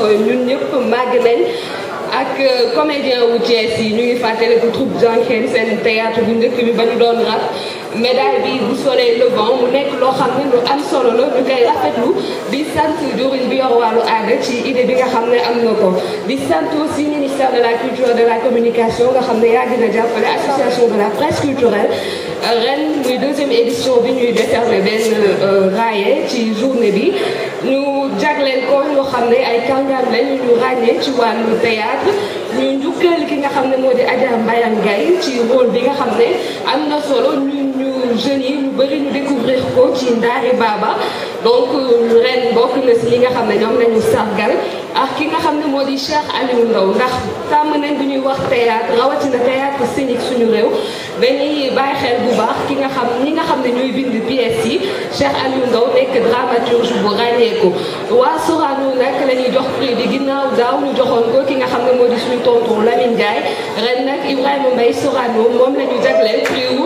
ñun ñëpp màgg nañ ak comédien wu Thiès yi ñu ngi fàttaliku troupe Janken seen théâtre bu njëkk bi ba ñu doon rap médaille bi bu solee le vent mu nekk loo xam ne lu am solo la ñu koy rafetlu di sant joriñ bi yor wàllu aada ci idée bi nga xam ne am na ko di sant aussi ministère de la culture et de la communication nga xam ne yàgg na jàppale association de la presse culturelle ren muy deuxième édition bi ñuy décerner benn raaye ci journée bi ñu jagleel ko ñoo xam ne ay kàngaam lañ ñu ràññee ci wàllu théâtre ñu njukkal ki nga xam ne moo di Adja Mbayang Gaye ci rôle bi nga xam ne am na solo ñun ñu jeunes yi ñu bëri ñu découvrir ko ci Ndaari Baba donc ren bokk na si li nga xam ne ñoom lañu sargal ak ki nga xam ne moo di Cheikh Aliou Ndao ndax tàmm nañ bu ñuy wax théâtre rawatina théâtre scénique suñu réew dañuy bàyyi xel bu baax ki nga xam ñi nga xam ne ñooy bind pièces yi Cheikh Aliou Ndao nekk dramaturge bu ràññeeku waa Sorano nag la ñuy jox prix bi ginnaaw daaw ñu joxoon ko ki nga xam ne moo di suñu tonton Lamine Ndiaye ren nag Ibrahima Mbaye Sorano moom la ñu jagleel prix wu